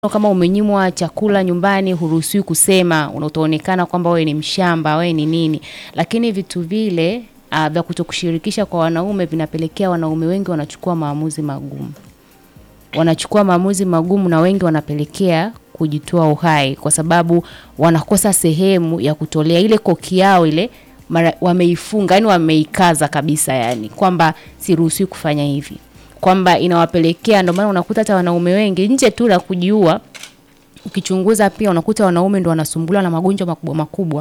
kama umenyimwa chakula nyumbani huruhusiwi kusema, utaonekana kwamba wewe ni mshamba, wewe ni nini. Lakini vitu vile uh, vya kutokushirikisha kwa wanaume vinapelekea wanaume wengi wanachukua maamuzi magumu. Wanachukua maamuzi magumu na wengi wanapelekea kujitoa uhai kwa sababu wanakosa sehemu ya kutolea ile koki yao ile mara, wameifunga yani wameikaza kabisa yani kwamba siruhusiwi kufanya hivi kwamba inawapelekea ndio maana unakuta hata wanaume wengi nje tu la kujiua ukichunguza pia unakuta wanaume ndio wanasumbuliwa na magonjwa makubwa makubwa